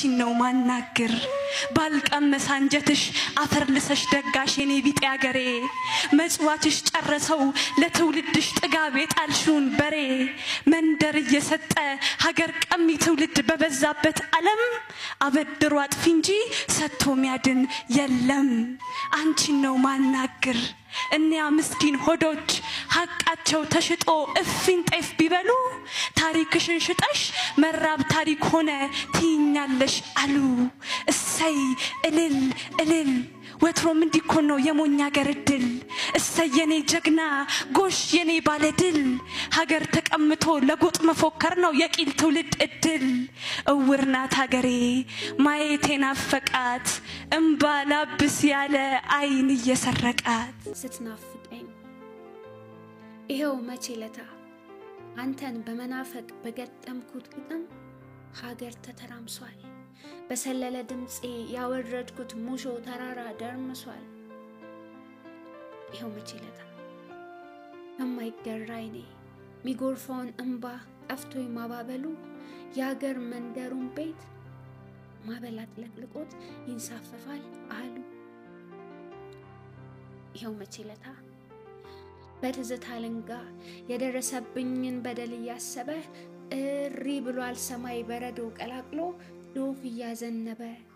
አንቺን ነው ማናግር ባልቀመሰ አንጀትሽ አፈር ልሰሽ ደጋሽ የኔ ቢጤ አገሬ መጽዋትሽ ጨረሰው ለትውልድሽ ጥጋብ የጣልሽውን በሬ መንደር እየሰጠ ሀገር ቀሚ ትውልድ በበዛበት ዓለም አበድሮ አጥፊ እንጂ ሰጥቶ ሚያድን የለም። አንቺን ነው ማናግር እኒያ ምስኪን ሆዶች ሀቃቸው ተሽጦ እፊን ጤፍ ቢበሉ ታሪክሽን ሽጠሽ መራብ ታሪክ ሆነ ትይኛለሽ አሉ። እሰይ እልል እልል ወትሮም እንዲኮን ነው የሞኝ ሀገር እድል። እሰይ የኔ ጀግና ጎሽ የኔ ባለድል ሀገር ተቀምቶ ለጎጥ መፎከር ነው የቂል ትውልድ እድል። እውር ናት ሀገሬ ማየት ናፈቃት እምባ ላብስ ያለ አይን እየሰረቃት ስትናፍቀኝ ይኸው መቼ ለታ አንተን በመናፈቅ በገጠምኩት ግጥም ሀገር ተተራምሷል። በሰለለ ድምፄ ያወረድኩት ሙሾ ተራራ ደርምሷል። ይኸው መቼ ለታ የማይገራ አይኔ ሚጎርፈውን እምባ ጠፍቶኝ ማባበሉ የሀገር መንደሩን ቤት ማበል አጥለቅልቆት ይንሳፈፋል አሉ። ይኸው መቼ ለታ በትዝታ አለንጋ የደረሰብኝን በደል እያሰበ እሪ ብሏል ሰማይ በረዶ ቀላቅሎ ዶፍ እያዘነበ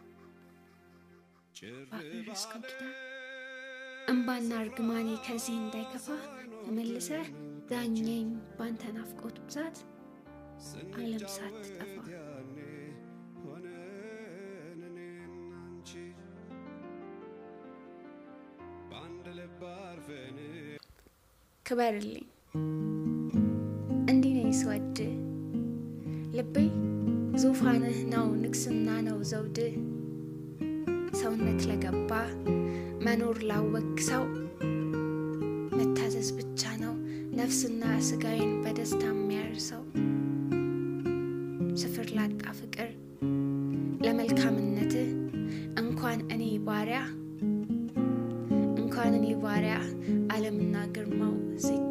ባፈረስከው ኪዳን እምባና እርግማኔ ከዚህ እንዳይከፋ ተመልሰ ዳኘኝ ባንተ ናፍቆት ብዛት ዓለም ሳትጠፋ ክበርልኝ እንዲህ ነኝ ስወድ ልቤ ዙፋንህ ነው ንግስና ነው ዘውድ ሰውነት ለገባ መኖር ላወቅ ሰው መታዘዝ ብቻ ነው ነፍስና ስጋዬን በደስታ የሚያርሰው ስፍር ላጣ ፍቅር ለመልካምነትህ እንኳን እኔ ባሪያ እንኳን እኔ ባሪያ ዓለምና ግርማው ዝቅ